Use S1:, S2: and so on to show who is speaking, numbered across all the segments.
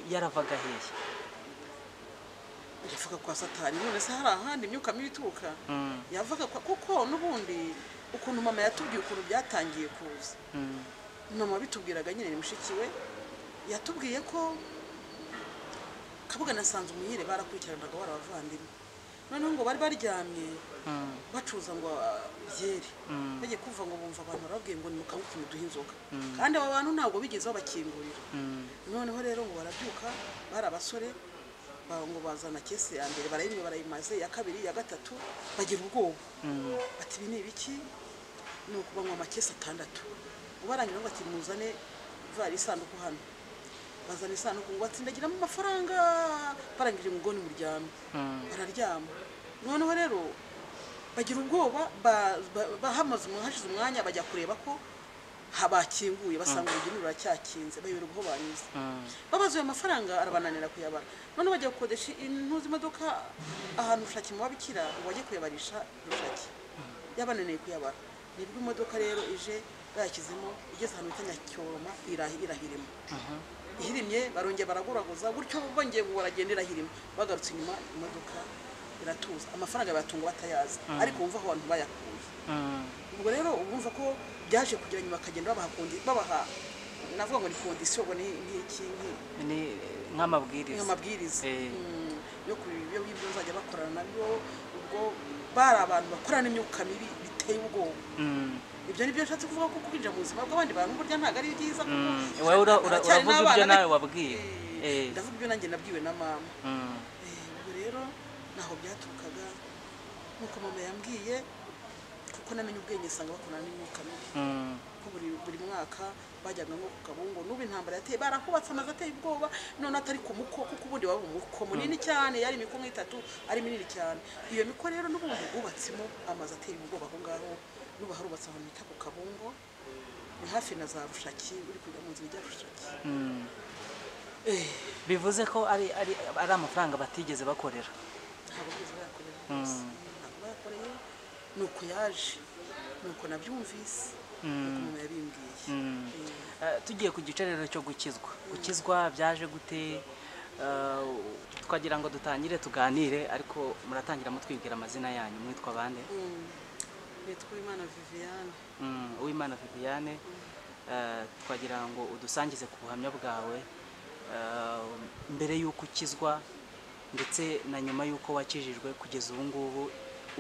S1: yaravaga hehe
S2: yavaga kwa satani none se hari ahandi imyuka mibi ituruka
S1: Mm.
S2: yavaga kwa kuko n'ubundi ukuntu mama yatubwiye ukuntu byatangiye kuza
S1: Mm.
S2: mama bitubwiraga nyine ni mushiki we yatubwiye ko kabuga na umuhire barakurikiranaga barabavandimwe noneho ngo bari baryamye
S1: Mm.
S2: bacuruza ngo byeri
S1: Mm.
S2: bagiye kumva ngo bumva abantu barababwiye ngo nimukanywe utuntu duha inzoga kandi aba bantu ntabwo bigeze babakingurira
S1: Mm.
S2: noneho rero ngo barabyuka bari abasore ba- ngo bazana kese ya mbere barayinywa barayimaze iya kabiri iya gatatu bagira ubwoba
S1: Mm.
S2: ati ibi ni ibiki ni ukubanywa amakesi atandatu ubarangira ngo ati muzane vari isanduku hano bazana isanduku ngo batsindagiramo amafaranga barangije ngo ni muryame
S1: Mm.
S2: bararyama noneho rero bagira ubwoba ba- ba- ba- hamaze umwa- hashize umwanya bajya kureba ko ha- bakinguye basanga urugi ruracyakinze bayoberwa aho banyuze
S1: Mm.
S2: babaze ayo mafaranga arabananira kuyabara noneho bajya gukodesha intuzi imodoka ahantu bushake mu babikira wajya kuyabarisha bushake yabananiye kuyabara nibwo imodoka rero ije bayashyizemo igeze ahantu bita nyacyoma irahi- irahirima ihirimye barongera baraguraguza gutyo bongeye ngo baragenda irahirima bagarutse inyuma imodoka iratuza amafaranga bayatunga batayazi ariko wumva aho abantu bayakuye
S1: Mm.
S2: ubwo rero ubumva ko byaje kugira nyuma bakagenda babaha kondi- babaha navuga ngo ni kondisiyo ngo ni nk'iki nk'i-
S1: ni nk'amabwiriza
S2: amabwiriza
S1: Eh.
S2: Mm, yo ku bibyo ngibyo nzajya bakorana nabyo ubwo bari abantu bakorana n'imyuka mibi biteye ubwoba
S1: Mm.
S2: ibyo ni byo nshatse kuvuga ko kwinjira mu buzima bw'abandi bantu burya ntabwo ari byiza kuko
S1: wowe ura- ura-
S2: haracyari
S1: uravuga
S2: n'abana
S1: ibyo nawe
S2: be-
S1: wabwiwe
S2: Eh,
S1: Eh.
S2: ndavuga ibyo nanjye nabwiwe na mama
S1: Mm.
S2: Eh, ubwo rero ntaho byaturukaga nk'uko mama yambwiye kuko namenye ubwenge usanga bakorana n'imyuka mibi
S1: Mm.
S2: ko buri buri mwaka bajyaga nko ku kabungo n'ubu intambara yateye barahubatse amazu ateye ubwoba none atari ku muko kuko ubundi waba umuko munini cyane yari imiko nk'itatu ari minini cyane iyo miko rero n'ubundi bubatsemo amazu ateye ubwoba aho ngaho n'ubu harubatse ahantu bita ku kabungo ni hafi na za bushaki uri kujya mu nzira ijya bushaki
S1: Mm.
S2: Eh,
S1: bivuze ko ari ari ari amafaranga batigeze bakorera
S2: ntabwo bigeze bayakorera rwose ntabwo bayakoreye ni uko yaje ni uko nabyumvise ni uko umuntu yabimbwiye Eh.
S1: Eh, tugiye ku gice rero cyo gukizwa gukizwa byaje gute Eh, twagira ngo dutangire tuganire ariko muratangira mutwibwira amazina yanyu mwitwa bande
S2: Mm. nitwa imana viviane
S1: Mm, uwimana viviane eh, twagira ngo udusangize ku buhamya bwawe eh, mbere y'uko ukizwa ndetse na nyuma y'uko wakijijwe kugeza ubu ngubu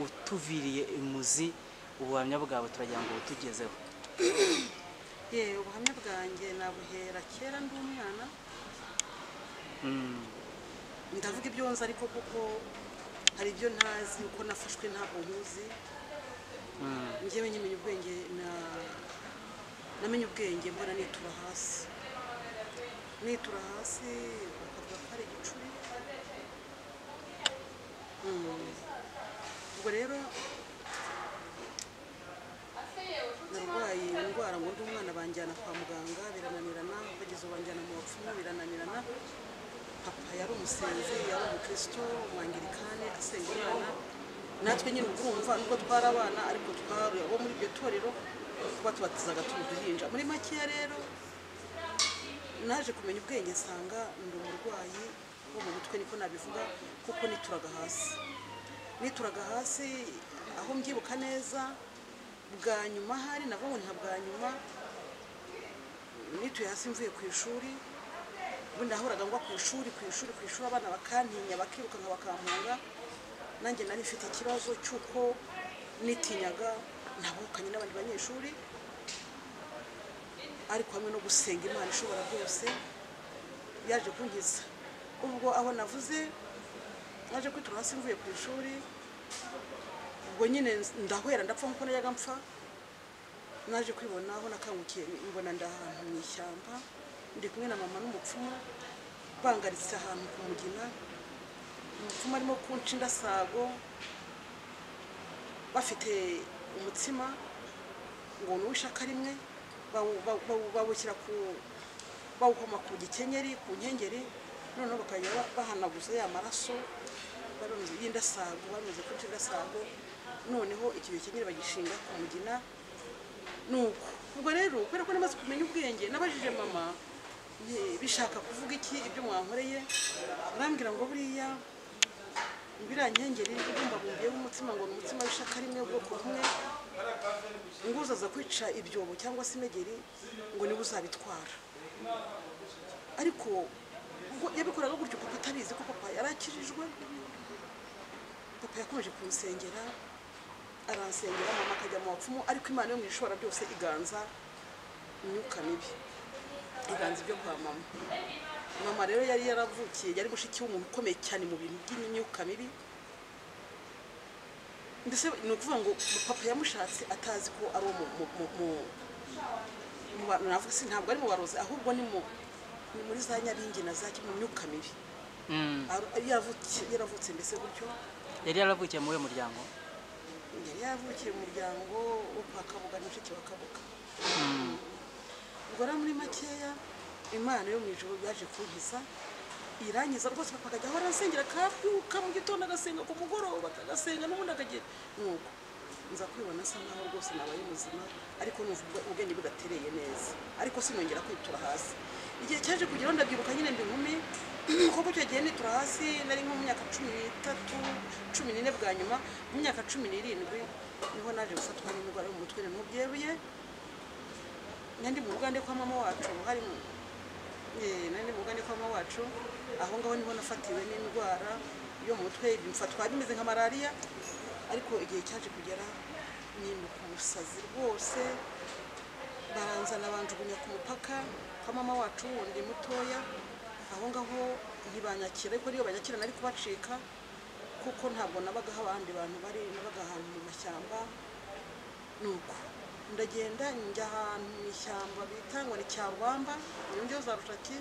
S1: utuviriye imuzi ubuhamya bwawe turagira ngo butugezeho
S2: ye ubuhamya bwanjye nabuhera kera ndi umwana
S1: Mm,
S2: ndavuga ibyo nzi ariko kuko hari ibyo ntazi uko nafashwe ntabwo nkuzi
S1: mm,
S2: njyewe nyimenya ubwenge na- namenye ubwenge mbona nitura hasi nitura hasi bakavuga ko ari igicuri Mm. ubwo rero narwaye indwara ngo ndi umwana banjyana kwa muganga birananirana bageze ubu banjyana mu bapfumu birananirana papa yari umusenzi yari umukristo umwangirikani asengerana natwe nyine ubwo urumva nubwo twari abana ariko twari abo muri iryo torero kuba tubatizaga turi uduhinja muri makeya rero naje kumenya ubwenge nsanga ndi umurwayi wo mu mutwe niko nabivuga kuko nituraga hasi nituraga hasi aho mbyibuka neza bwa nyuma hari nabwo nka bwa nyuma nituye hasi mvuye ku ishuri ubundi nahoraga ngwa ku ishuri ku ishuri ku ishuri abana bakantinya bakirukanka bakampunga nanjye nari mfite ikibazo cy'uko nitinyaga ntabukanye n'abandi banyeshuri ariko hamwe no gusenga imana ishobora byose yaje kunkiza ubwo aho navuze naje kwitura hasi mvuye ku ishuri ubwo nyine ndahwera ndapfa nk'uko najyaga mpfa naje kwibona aho nakangukiye mbona ndi ahantu mu ishyamba ndi kumwe na mama n'umupfumu bangaritse ahantu ku mugina umupfumu arimo kunca indasago bafite umutsima ngo ni uw'ishaka rimwe bawu- bawu- bawu- bawushyira ku bawukoma ku gikenyeri ku nkengeri noneho bakajya ba- bahanaguza ya maraso barunze y'indasago barunze kunca indasago noneho icyo gikenyeri bagishinga ku mugina nuko ubwo rero kubera ko namaze kumenya ubwenge nabajije mama nti bishaka kuvuga iki ibyo mwankoreye arambwira ngo buriya birankengeri ibumbabumbiyeho umutima ngo ni umutima w'ishaka rimwe ubwoko bumwe ngo uzaza kwica ibyobo cyangwa se imegeri ngo niwe uzabitwara ariko ubwo yabikoraga gutyo papa atabizi ko papa yari akijijwe papa yakomeje kumusengera aransengera mama akajya mu bapfumu ariko imana yo mu ishobora byose iganza imyuka mibi iganza ibyo kwa mama mama rero yari yaravukiye yari mushiki w'umuntu ukomeye cyane mu bintu by'imyuka mibi mbese ni ukuvuga ngo papa yamushatse atazi ko ari uwo mu- mu- mu- mu- mu ba- navuga se ntabwo ari mu barozi ahubwo ni mu ni muri za nyabingi na za mu myuka mibi
S1: Mm.
S2: Ari- yaravutse yaravutse mbese gutyo
S1: yari yaravukiye muri uwo muryango
S2: yari yaravukiye mu muryango wo kwa kabuga ni mushiki wa kabuga ubwo rero muri makeya imana yo mu ijoro yaje kunkiza irangiza rwose papa akajya ahora asengera akabyuka mu gitondo agasenga ku mugoroba agasenga n'ubundi akagira nuko nza kwibona asa nkaho rwose nabaye muzima ariko numva ubwe- ubwenge bugatereye neza ariko sinongera kwitura hasi igihe cyaje kugeraho ndabyibuka nyine ndi nkumi kuko icyo gihe nitura hasi nari nko mu myaka cumi n'itatu cumi n'ine bwa nyuma mu myaka cumi n'irindwi niho naje gufatwa n'indwara yo mu mutwe n'intu byeruye nandi mu rugande kwa mama wacu hari mu- eh, nandi mu rugande kwa mama wacu aho ngaho niho nafatiwe n'indwara yo mu mutwe bifatwa bimeze nka malariya ariko igihe cyaje kugera nimuka umusazi rwose baranzana banjugunya ku mupaka kwa mama wacu wundi mutoya aho ngaho ntibanyakira ariko niyo banyakira nari kubacika kuko ntabwo nabagaho abandi bantu bari nabaga ahantu mu mashyamba nuko ndagenda njya ahantu mu ishyamba bita ngo ni cyarwamba iyo za rushaki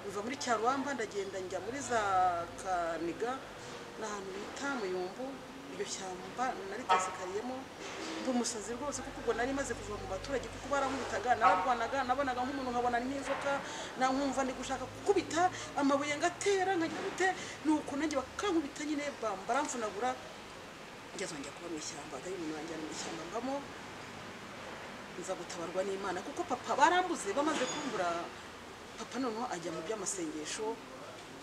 S2: biva muri cyarwamba ndagenda njya muri za kaniga ni ahantu bita muyumbu iryo shyamba naritazikariyemo mba umusazi rwose kuko ubwo nari maze kuva mu baturage kuko barankubitaga nararwanaga nabonaga nk'umuntu nkabona ni nk'inzoka na nkumva ndi gushaka gukubita amabuye ngatera nkagira gute nuko nanjye bakankubita nyine bam- baramfunagura ngeze njya kuba mu ishyamba agari umuntu wanjyana mu ishyamba mbamo nza gutabarwa n'imana kuko papa barambuze bamaze kumbura papa noneho ajya mu by'amasengesho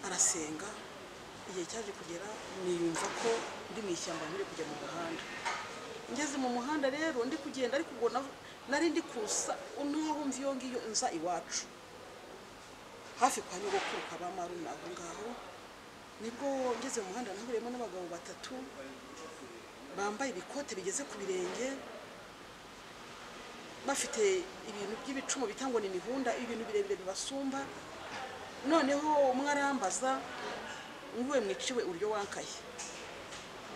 S2: arasenga igihe cyaje kugera niyumva ko ndi mu ishyamba ntiri kujya mu muhanda ngeze mu muhanda rero ndi kugenda ariko ubwo na- nari ndi kusa n'aho mva iyo ngiyo nza iwacu hafi kwa nyogokuru kwa ba maruna aho ngaho nibwo ngeze mu muhanda nahuriyemo n'abagabo batatu bambaye ibikote bigeze ku birenge bafite ibintu by'ibicumu bita ngo ni imihunda ibintu birebire bibasumba noneho umwe arambaza ngo we mwiciwe uryo wankaye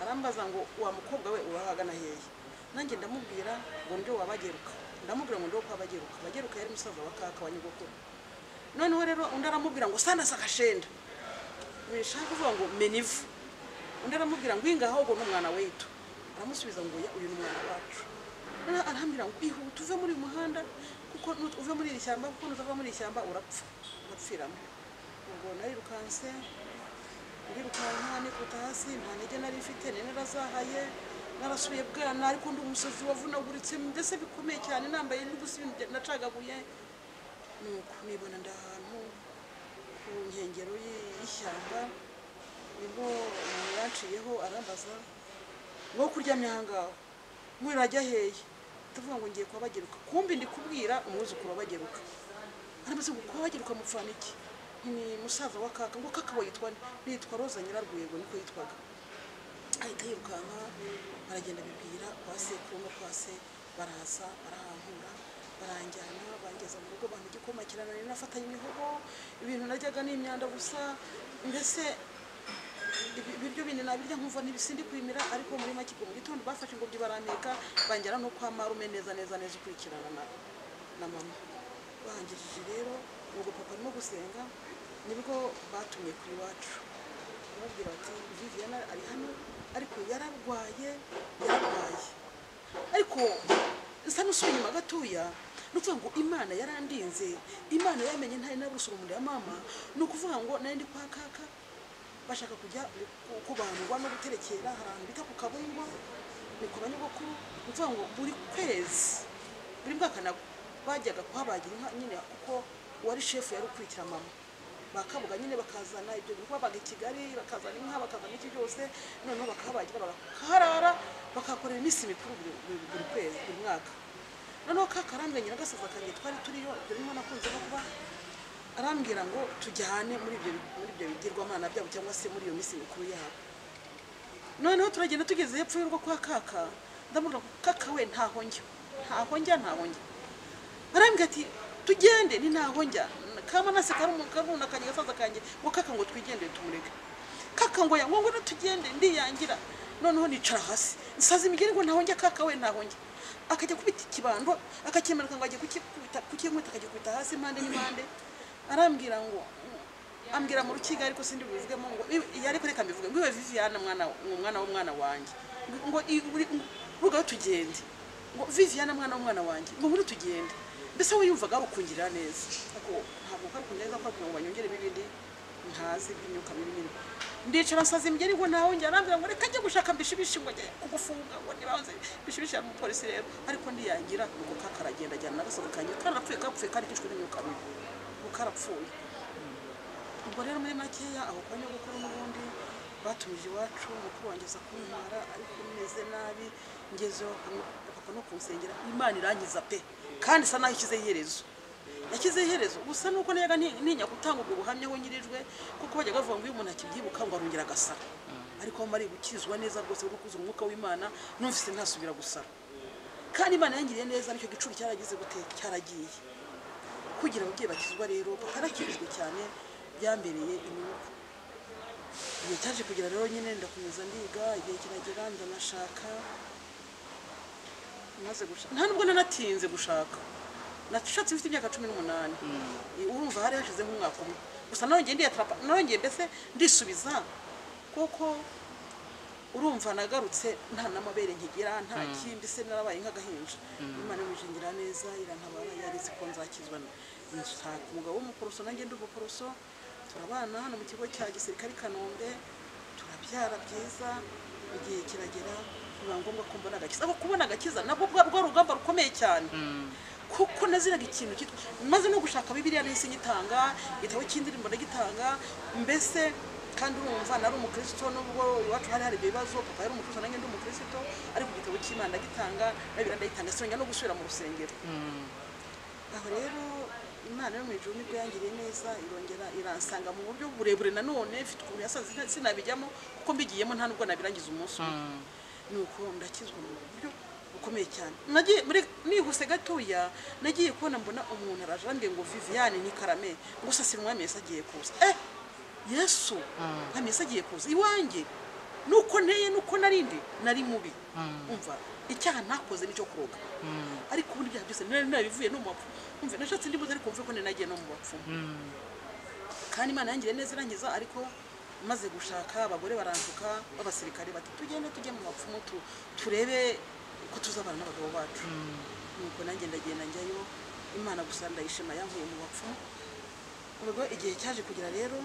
S2: arambaza ngo wa mukobwa we urahagana hehe nanjye ndamubwira ngo ndio wabageruka ndamubwira ngo ndio kwabageruka bageruka yari musaza wa kaka wa nyogokuru noneho rero undi aramubwira ngo sandasa kashenda nishaka kuvuga ngo menivu undi aramubwira ngo ingaho ngo ni umwana w'itu aramusubiza ngo oya uyu ni umwana wacu noneho arambwira ngo ihute uve muri uyu muhanda kuko nut- uve muri iri shyamba kuko nutava muri iri shyamba urapfa urapfiramo ubwo narirukanse ndirukanka nikubita hasi nta ntege nari mfite nari narazahaye narasubiye bwana ariko ndi umusazi wavunaguritse mbese bikomeye cyane nambaye n'ubusa ibintu bya- nacagaguye nuko nibona ndi ahantu ku nkengero y'i- y'ishyamba nibwo umuntu yaciyeho arambaza ngo kuryamye ahangaho murajya hehe ndavuga ngo ngiye kwabageruka kumbi ndikubwira umwuzukuru wabageruka arambaza ngo kwabageruka mupfana iki Nti, ni musaza wa kaka ngo kaka we yitwa nde?" nitwa roza nyirarwego niko yitwaga ahita yirukanka baragenda bibwira kwa sekuru no kwa se baraza barahankura baranjyana bangeza mu rugo bantu igikoma kirananira nafatanye imihogo ibintu naryaga ni imyanda gusa mbese ibi- ibiryo bindi nabirya nkumva ntibisindi kwimira ariko muri make ubwo mu gitondo bafashe ingobyi baranteka banjyana no kwa marume neza neza neza ukurikirana na, na mama bahangirije rero ubwo papa arimo gusenga nibwo batumye ku iwacu bamubwira bati viviana ari hano ariko yararwaye yararwaye ariko nsa n'usubiye inyuma gatoya ni ukuvuga ngo imana yarandinze imana yamenye ntari naburusa mu nda ya mama ni ukuvuga ngo nari ndi kwa kaka bashaka kujya ku- kubandwa no guterekera hari ahantu bita ku kabungwa ni ku banyogokuru ni ukuvuga ngo buri kwezi buri mwaka nabwo bajyaga kuhabagira inka nyine kuko uwari shefu yari ukurikira mama bakabuga nyine bakazana ibyo bintu babaga i kigali bakazana inka bakazana iki byose noneho bakahabagira bakaharara bakahakorera iminsi mikuru buri- buri- buri kwezi buri mwaka noneho ka karambwe nyina gasaza kange twari turiyo ibyo birimo nakunze no kuba arambwira ngo tujyane muri ibyo muri ibyo bigirwamana byabo cyangwa se muri iyo minsi mikuru yabo noneho turagenda tugeze hepfo y'urugo kwa kaka ndamubwira ngo kaka we ntaho njya ntaho njya ntaho njya arambwira ati tugende ni ntaho njya kama nase karumu karuna kanjye gasaza kanjye ngo kaka ngo twigendere tumureke kaka ngo yango ngo tugende ndiyangira noneho nicara hasi nsaza imigeri ngo ntaho njya kaka we ntaho njya akajya kubita ikibando akakimanika ngo ajye kukikubita kukinkubita akajya kubita hasi impande n'impande arambwira ngo ambwira mu rukiga ariko sindi bivugemo ngo iyo ariko reka mbivuge ngo iwe Viviana mwana umwana w'umwana wanjye ngo urugaho tugende ngo Viviana mwana w'umwana wanjye ngo muri tugende mbese we yumvaga ari ukungirira neza ako ntabwo ari ukungirira neza kuko ngo banyongere ibindi ntazi by'imyuka mibi nyine ndicara nsaza imigeri ngo nawe njya arambwira ngo reka njye gushaka mbishibishi ngo njye kugufunga ngo ntibanze mbishibishi ya mupolisi rero ariko ndiyangira ngo kaka aragenda ajyana n'agasozi kanjye karapfuye kapfuye karikishwe n'imyuka mibi ngo karapfuye ubwo rero muri makeya aho kwa nyogokuru n'ubundi batumije iwacu mukuru wanjye aza kuntwara ariko meze nabi ngezeho papa no kunsengera imana irangiza pe kandi isa naho ishyizeho iherezo yashyizeho iherezo gusa nuko niyaga ntinya gutanga ubwo buhamya aho nyirijwe kuko bajya bavuga ngo iyo umuntu akibyibuka ngo arongera agasara ariko aho mari gukizwa neza rwose no kuza umwuka w'imana numvise ntasubira gusara kandi imana yangiriye neza nicyo gicuri cyaragize gute cyaragiye kugira ababyeyi bakizwa rero bakarakijwe cyane byambereye inyungu igihe cyaje kugira rero nyine ndakomeza ndiga igihe kiragera ndanashaka maze gushaka nta nubwo nanatinze gushaka nashatse mfite imyaka cumi n'umunani urumva hari hashize nk'umwaka umwe gusa narongeye ndiyatrapa narongeye mbese ndisubiza kuko urumva nagarutse nta n'amabere nkigira nta kindi se narabaye nk'agahinja imana imujengera neza irantabara yarizi ko nzakizwa nshaka umugabo w'umuporoso nanjye ndi umuporoso turabana hano mu kigo cya gisirikare i kanombe turabyara byiza igihe kiragera biba ngombwa ko mbona agakiza ariko kubona agakiza nabwo bwa rwa rugamba rukomeye cyane kuko naziraga ikintu cyitwa maze no gushaka bibiliya nahise nyitanga igitabo cy'indirimbo ndagitanga mbese kandi urumva nari umukristo nubwo iwacu hari hari ibyo bibazo papa yari umukristo nanjye ndi umukristo ariko igitabo cy'imana ndagitanga na bibiliya ndayitanga sinongera no gusubira mu rusengero aho rero imana yo mu ijuru nibwo yangiriye neza irongera iransanga mu buryo burebure nanone mfite ukuntu yasaze sinabijyamo kuko mbigiyemo nta nubwo nabirangiza umunsi umwe nuko ndakizwa mu buryo bukomeye cyane nagiye muri nihuse gatoya nagiye kubona mbona umuntu araje arambwiye ngo viviane ni karame gusa si umwami yesu agiye kuza eh yesu umwami yesu agiye kuza iwanjye nuko nteye nuko narindi nari mubi umva icyaha ntakoze nicyo kuroga ariko ubundi ibyaha byose nari narabivuye no mu bapfumu umva nashatse indi mbuto ariko mvuye ko nari nagiye no mu bapfumu kandi imana yangiriye neza irangiza ariko maze gushaka abagore barantuka b'abasirikare bati tugende tujye mu bapfumu tu- turebe ko tuzabana n'abagabo bacu nuko nanjye ndagenda njyayo imana gusa ndayishima yankuye mu bapfumu ubwo igihe cyaje kugera rero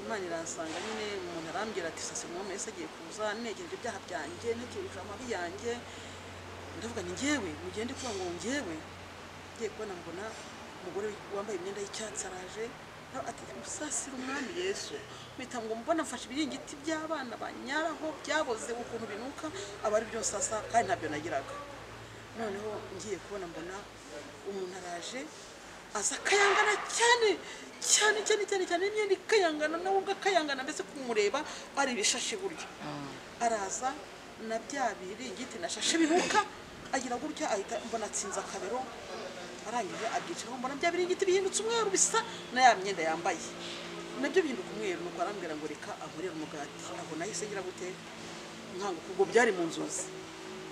S2: imana iransanga nyine umuntu arambwira ati sase mwami wese agiye kuza negereje ibyaha byanjye ntekereje amabi yanjye ndavuga ni njyewe mugende kuba ngo njyewe ngiye kubona mbona umugore wambaye imyenda y'icyatsi araje nawe ati musasira umwami yesu mpita ngo mbona mfashe ibiringiti by'abana banyaraho byaboze ukuntu binuka aba ari byo nsasa kandi ntabyo nagiraga noneho ngiye kubona mbona umuntu araje aza akayangana cyane cyane cyane cyane cyane imyenda ikayangana nawe ubwo akayangana mbese kumureba ari ibishashe buryo araza na bya biringiti nashashe binuka agira gutya ahita mbona atsinze akabero arangije abyicaraho mbona bya biringiti bihindutse umweru bisa na ya myenda yambaye nabyo bihinduka umweru nuko arambwira ngo reka ahorere umugati aho nahise ngira gute nkanguka ubwo byari mu nzozi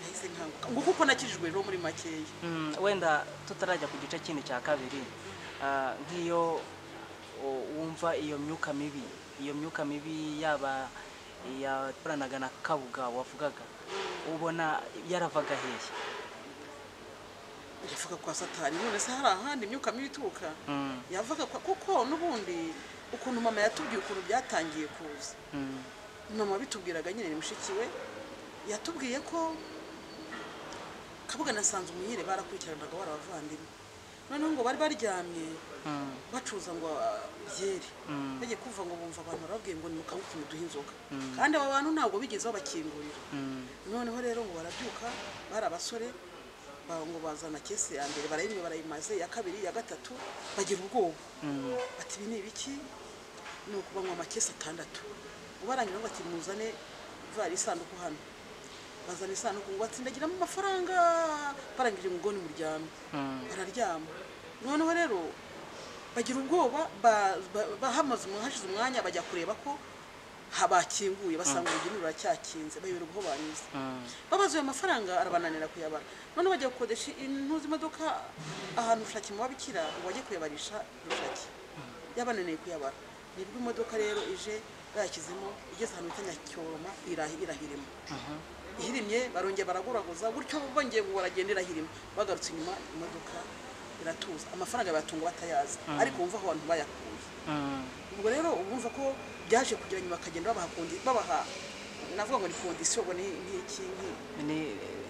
S2: nahise nkanguka ngo kuko nakijijwe rero muri makeya
S1: Mm, wenda tutarajya ku gice kindi cya kabiri ah, nk'iyo u- wumva iyo myuka mibi iyo myuka mibi yaba yakoranaga na kabuga wavugaga ubona yaravaga hehe
S2: iravuga kwa satani none se hari ahandi imyuka mibi ituruka
S1: Mm,
S2: yavaga kwa kuko n'ubundi ukuntu mama yatubwiye ukuntu byatangiye kuza
S1: mm,
S2: mama wabitubwiraga nyine ni mushiki we yatubwiye ko kabuga na sanzu umunyire barakurikiranaga wari abavandimwe noneho ngo bari baryamye bacuza ngo ah, byeri bagiye kuvuga ngo bumva abantu barababwiye ngo nimukanguke muduhe inzoga kandi aba bantu ntabwo bigeze babakingurira noneho rero ngo barabyuka bari abasore ba- ngo bazana kese ya mbere barayinywa barayimaze iya kabiri iya gatatu bagira ubwoba bati ibi ni ibiki ni ukubanywa amakesi atandatu ubaranyura ngo ati muzane vara isanduku hano bazana isanduku ngo batsindagiramo amafaranga barangije umugoni muryamye bararyama noneho rero bagira ubwoba ba- ba- bahamaze umwanya- hashize umwanya bajya kureba ko ha- bakinguye basanga urugi ruracyakinze bayoberwa aho banyuze babazuye amafaranga arabananira kuyabara none bajya gukodesha intuzi imodoka ahantu rushaki mu babikira ngo bajye kuyabarisha rushaki yabananiye kuyabara nibwo imodoka rero ije bayashyizemo igeze ahantu bita nyacyoroma irahi- irahirima ihirimye barongera baraguraguza gutyo bongeye ngo baragenda irahirima bagarutse inyuma imodoka iratuza amafaranga bayatunga batayazi ariko wumva aho abantu bayakuye ubwo rero urumva ko byaje kugira nyuma bakagenda babaha kondi- babaha navuga ngo ni kondisiyo ubwo ni ni iki ni-
S1: ni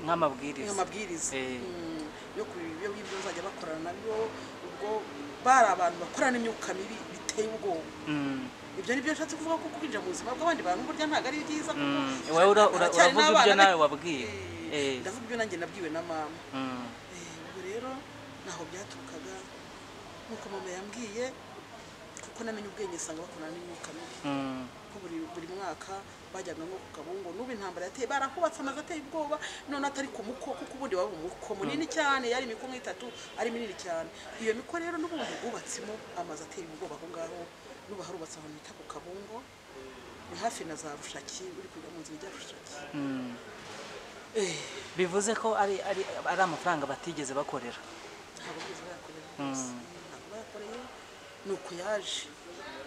S1: nk'amabwiriza
S2: amabwiriza
S1: Eh.
S2: Mm, yo ku byo bibyo bazajya bakorana nabyo ubwo bari abantu bakorana imyuka mibi biteye ubwoba
S1: Mm.
S2: ibyo ni byo nshatse kuvuga ko kwinjira mu buzima bw'abandi bantu burya ntabwo ari byiza kuko
S1: Mm. Wowe ura- ura-
S2: haracyari
S1: uravuga
S2: n'abana
S1: ibyo nawe
S2: ariko-
S1: wabwiye
S2: Eh,
S1: Eh.
S2: ndavuga ibyo nanjye nabwiwe na mama
S1: Mm.
S2: Eh, ubwo rero ntaho byaturukaga nk'uko mama yambwiye kuko namenye ubwenge nsanga bakorana n'imyuka mibi
S1: Mm.
S2: ko buri buri mwaka bajyaga nko ku kabungo n'ubu intambara yateye barakubatse amazu ateye ubwoba none atari ku muko kuko ubundi waba umuko munini cyane yari imiko nk'itatu ari minini cyane iyo miko rero n'ubundi bubatsemo amazu ateye ubwoba aho ngaho n'ubu harubatse ahantu bita ku kabungo ni hafi na za rushaki uri kujya mu nzira ijya rushaki Eh,
S1: bivuze ko ari ari ari amafaranga batigeze bakorera
S2: ntabwo bigeze bayakorera rwose ntabwo bayakoreye ni uko yaje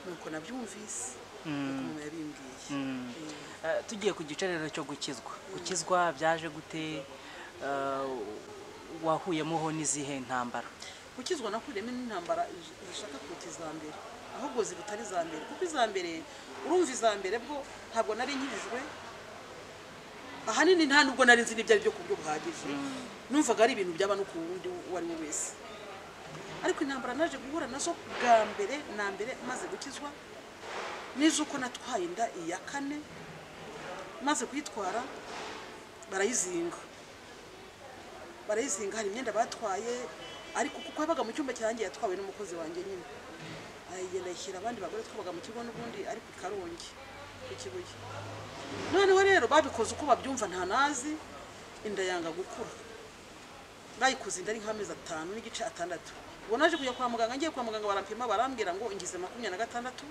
S2: ni uko nabyumvise ni uko umuntu yabimbwiye Eh.
S1: Eh, tugiye ku gice rero cyo gukizwa gukizwa byaje gute Eh, wahuyemoho n'izihe ntambara
S2: gukizwa nakuriyemo n'intambara ij- zishaka kuruta iza mbere ahubwo zirutari iza mbere kuko iza mbere urumva iza mbere bwo ntabwo nari nkirijwe ahanini nta nubwo nari nzi n'ibyo ari byo ku buryo buhagije numvaga ari ibintu byaba no ku wundi uwo ari we wese ariko intambara naje guhura nazo bwa mbere na mbere maze gukizwa niz'uko natwaye inda iya kane maze kuyitwara barayizinga barayizinga hari imyenda batwaye ariko kuko yabaga mu cyumba cyanjye yatwawe n'umukozi wanjye nyine ayigenda ayishyira abandi bagore twabaga mu kigo n'ubundi ariko i karongi ku kibuye noneho rero babikoze uko babyumva nta nazi inda yanga gukura bayikoze inda ari nk'amezi atanu n'igice atandatu ubwo naje kujya kwa muganga ngiye kwa muganga barampima barambwira ngo ingize makumyabiri na gatandatu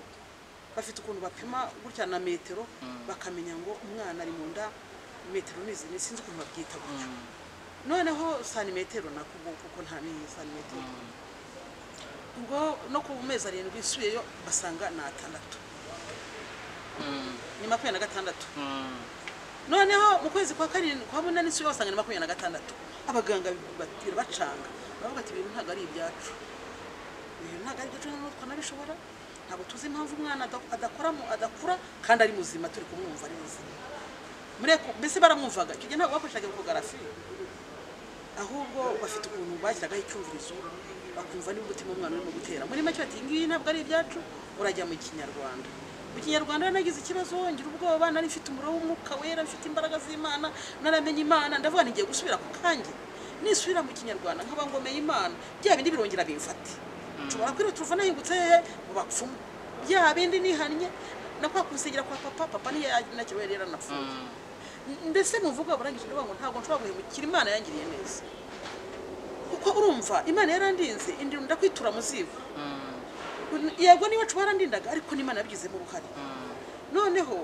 S2: bafite ukuntu bapima gutya na metero bakamenya ngo umwana ari mu nda metero ni izi ni sinzi ukuntu babyita gutyo noneho santimetero nako ubu kuko ntamenye santimetero ubwo no ku mezi arindwi nsubiyeyo basanga ni atandatu ni makumyabiri na gatandatu noneho mu kwezi kwa karindwi kwa munani nsubiyeho basanga ni makumyabiri na gatandatu abaganga bati- bacanga baravuga ati ibintu ntabwo ari ibyacu ibintu ntabwo ari ibyacu ntabwo twanabishobora ntabwo tuzi impamvu umwana ada- adakora mu- adakura kandi ari muzima turi kumwumva neza mureko mbese baramwumvaga icyo gihe ntabwo bakoreshaga ekogarafi ahubwo bafite ukuntu bashyiragaho icyumvirizo bakumva niba umutima w'umwana urimo gutera muri make bati ngiyi ntabwo ari ibyacu urajya mu kinyarwanda mu kinyarwanda rero nagize ikibazo ngira ubwoba nari mfite umuriro w'umwuka wera mfite imbaraga z'imana naramenye imana ndavuga nti ngiye gusubira ku kange nisubira mu kinyarwanda nkaba ngomeye imana bya bindi birongera bimfate nshobora kwirwa turuva nahingutse hehe mu bapfumu bya bindi nihannye nakwakusengera kwa papa papa niyo nakiriwe rero anapfuye mbese muvuga burangije ndavuga ngo ntabwo nshobora guhemukira imana yangiriye neza kuko urumva imana yarandinze indi ndakwitura mu zibo yego niba barandindaga ariko n'imana yabigizemo uruhare noneho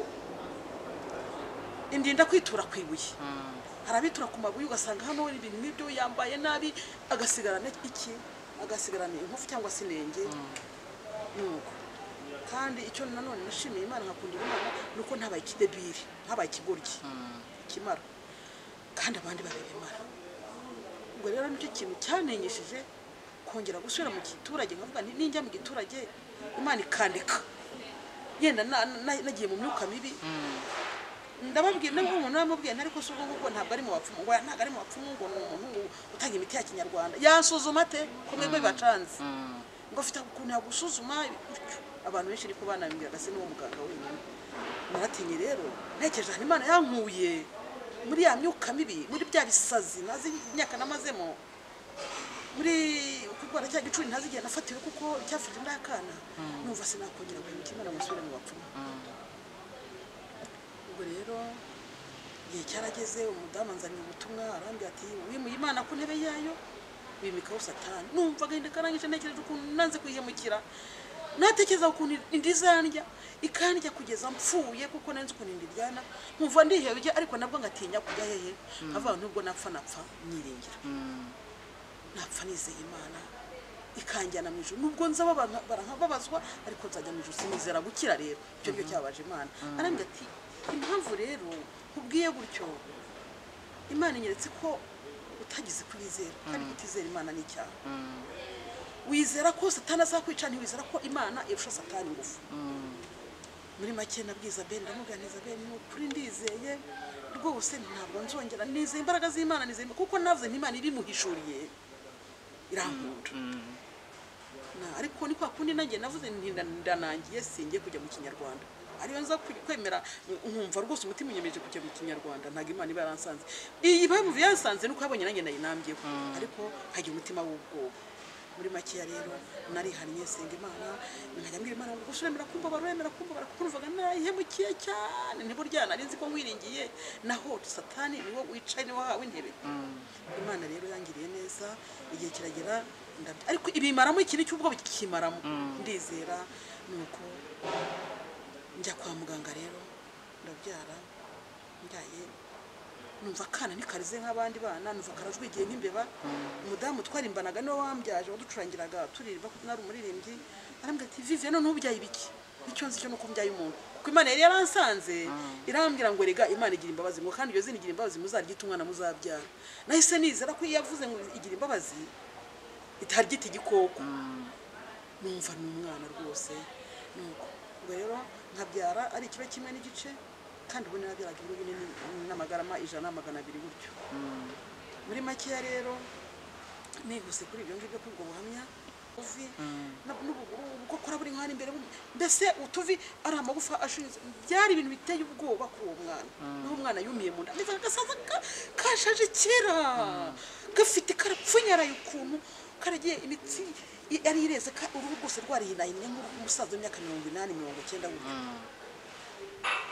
S2: indinda kwitura ku ibuye hari abitura ku mabuye ugasanga hano hari ibintu nk'ibyo yambaye nabi agasigarana iki agasigarana inkovu cyangwa se inenge nuko kandi icyo nanone nashimiye imana nkakunda imana ni uko ntabaye ikidebiri ntabaye ikigoryi ikimara kandi abandi babibimara ubwo rero nicyo kintu cyanengeshije kongera gusubira mu giturage nkavuga nti ninjya mu giturage imana ikandeka yenda na- na- nagiye mu myuka mibi ndababwira nabwo umuntu namubwiye ntari ko sugo ngo ntabwo ari mu bapfumu ngo ntabwo ari mu bapfumu ngo ni umuntu utanga imiti ya kinyarwanda yansuzuma ate ko mwebwe bibacanze ngo afite ukuntu yagusuzuma gutyo abantu benshi ariko banabibwiraga se n'uwo muganga wenyine naratinye rero ntekereje ahantu imana yankuye muri ya myuka mibi muri bya bisazi nazi imyaka namazemo muri kurwara cya gicuri ntazi igihe nafatiwe kuko icyafashe ndi akana numva sinakongera guhemukira imana ngo nsubire mu bapfumu ubwo rero igihe cyarageze umudamu anzanye ubutumwa arambwira ati wimuye imana ku ntebe yayo wimikaho satani numvaga inda ikarangije ntekereje ukuntu nanze kwihemukira natekereza ukuntu inda izandya ikandya kugeza mpfuye kuko nanze ukuntu inda iryana nkumva ndihebye ariko nabwo ngatinya kujya hehe nkavuga ngo nubwo napfa napfa nyiringira napfa nizeye imana ikanjyana mu ijoro nubwo nza baba- barankababazwa ariko nzajya mu ijoro sinizera gukira rero icyo ngicyo cyabaje imana arambwira ati impamvu rero nkubwiye gutyo imana inyeretse ko utagize kubizera kandi kutizera imana ni icyaha wizera ko satani azakwica ntiwizera ko imana irusha satani ingufu muri make nabwiza ben ndamubwira neza ben ni ukuri ndizeye rwose ntabwo nzongera nizeye imbaraga z'imana nizeye kuko navuze nti imana ibimuhishuriye irankunda Na- ariko ni kwa kundi nanjye navuze nti nda- ndanangiye singiye kujya mu kinyarwanda ariyo nza kwi- kwemera nkumva rwose umutima unyemeje kujya mu kinyarwanda ntabwo imana iba yaransanze iyi mpamvu yansanze nuko abonye nanjye nayinambyeho ariko hagira umutima w'ubwoba muri makeya rero narihannye senga imana nkajya mbwira imana ngo gushyiremera kumva baremera kumva barakumvaga nayihemukiye cyane ntiburya nari nzi ko nkwiringiye naho satani niwo wicaye niwo wahawe intebe imana rero yangiriye neza igihe kiragera ndabyo ariko ibimaramo ikintu cy'ubwoba kikimaramo ndizera ni uko njya kwa muganga rero ndabyara mbyaye numva akana ntikarize nk'abandi bana numva karajwigiye nk'imbeba umudamu twarimbanaga niwe wambyaje waducurangiraga turirimba kuko nari umuririmbyi arambwira ati viviye none ubyaye ibiki icyo nzi cyo nuko mbyaye umuntu kuko imana yari yaransanze irambwira ngo rega imana igira imbabazi ngo kandi iyo zina igira imbabazi muzaryita umwana muzabyara nahise nizera ko iyo yavuze ngo igira imbabazi itaryita igikoko numva ni umwana rwose nuko ubwo rero nkabyara ari ikiro kimwe n'igice kandi ubu nabyaraga ibiro bine ni- n'amagarama ijana na magana abiri gutyo muri makeya rero nihuse kuri ibyo ngibyo kuri ubwo buhamya uvi na- n'ubuguru ubwo akora buri nk'aho ari imbere bumwe. mbese utuvi ari amagufa ashinze byari ibintu biteye ubwoba kuri uwo mwana n'uwo mwana yumiye mu nda ndetse agasaza ka- kashaje kera gafite karapfunyaraye ukuntu karagiye imitsi i- yari ireze ka- uruhu rwose rwarihinahinnye nk'umusaza w'imyaka mirongo inani mirongo icyenda gutyo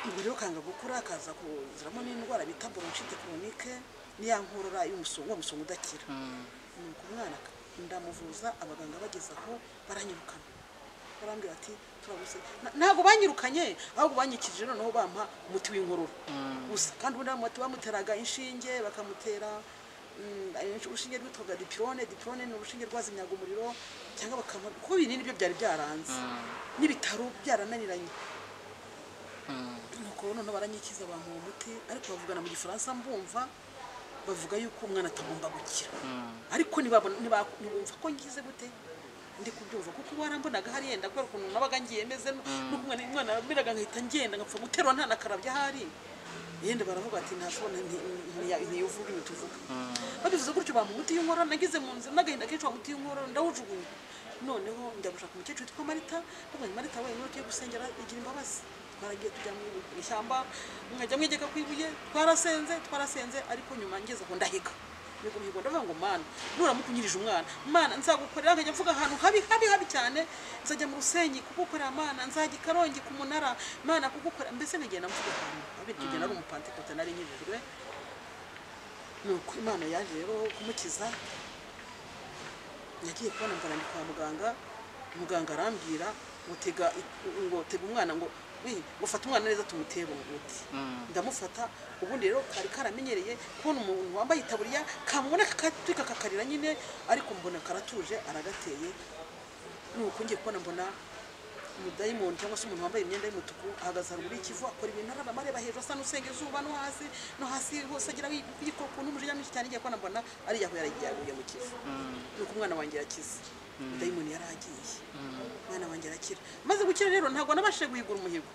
S2: ubwo rero kanga gukura kaza kuziramo n'indwara bita bronchite chronique niya nkorora y'umusonga wa musonga udakira nuko umwana ndamuvuza abaganga bageze aho baranyirukana barambwira ati turaguse Na- ntabwo banyirukanye ahubwo banyikije noneho bampa umuti w'inkorora gusa kandi ubundi umuti bamuteraga inshinge bakamutera mm, urushinge rwitwaga dipirone dipirone ni urushinge rwazimyaga umuriro cyangwa bakamuha kuko ibinini byo byari byaranze n'ibitaro byarananiranye nuko noneho baranyikiza abantu uwo muti ariko bavugana mu gifaransa mbumva bavuga yuko umwana atagomba gukira ariko ntibabona- ntiba- ntibumva ko ngize gute ndi kubyumva kuko warambonaga hariya kubera ukuntu nabaga ngiye meze nuko umwana umwana yameraga nkahita ngenda ngapfa guterwa ntanakarabye ahari yenda baravuga ati ntabona ntiyuvuga ibintu tuvuga babivuze gutyo bampa umuti w'inkorora nagize mu nzira n'agahinda kenshi wa muti w'inkorora ndawujugunya noneho njya gushaka umukecuru witwa marita ndavuga nti marita wenyine tugiye gusengera igira imbabazi twaragiye tujya mu ishyamba nkajya mwegeka ku ibuye twarasenze twarasenze ariko nyuma ngeze aho ndahiga mihigo mihigo ndavuga ngo mana nuramuka unyirije umwana mana nzagukorera nkajya mvuga ahantu habi habi habi cyane nzajya mu rusenyi kugukorera mana nzajya i karongi ku munara mana kugukorera mbese nkagenda mvuga ahantu habi icyo gihe nari umupantekote nari nkijijwe nuko imana yaje rero kumukiza nagiye kubona mbona ndi kwa muganga muganga arambwira ngo tega ngo tega umwana ngo "Wi, ngo fata umwana neza tumutere umuti ndamufata ubundi rero kari karamenyereye kubona umuntu wambaye itaburiya kamubona kakatwika kakarira nyine ariko mbona karatuje aragateye nuko ngiye kubona mbona umudayimoni cyangwa se umuntu wambaye imyenda y'umutuku ahagaze haruguru y'ikivu akora ibintu ararama areba hejuru asa n'usenga izuba no hasi no hasi hose agira yikora ukuntu umujinya mwinshi cyane igiye kubona mbona ariya aho yaragiye mu kivu nuko umwana wanjye yarakize udayimoni yari agiye umwana wanjye arakira maze gukira rero ntabwo nabashije guhigura umuhigo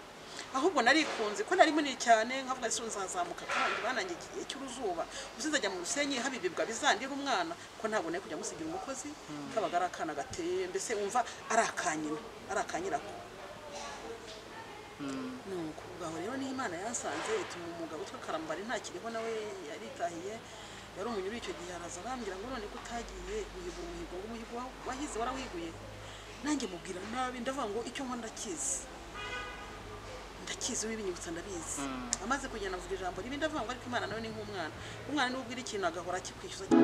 S2: ahubwo narikunze ko nari munini cyane nkavuga ati nzazamuka kandi bananjye igihe cy'uruzuba gusa nzajya mu rusenyi haba ibibwa bizandira umwana ko ntabwo nari kujya musigira umukozi kabaga ari akana gateye mbese wumva ari akanyina ari akanyirako nuko ubwaho rero niho imana yasanze ituma umugabo witwa karambari ntakiriho nawe yaritahiye yari umunyuri icyo gihe araza arambwira ngo none ko utagiye guhiga umuhigo ngo umuhigo wa- wahize warawiguye nanjye mubwira nabi ndavuga ngo icyo nkora ndakizi ndakizi w'ibinyibutsa ndabizi amaze kugenda avuga ijambo ribi ndavuga ngo ariko imana nawe ni nk'umwana umwana niwe ubwira ikintu agahora akikwishyuza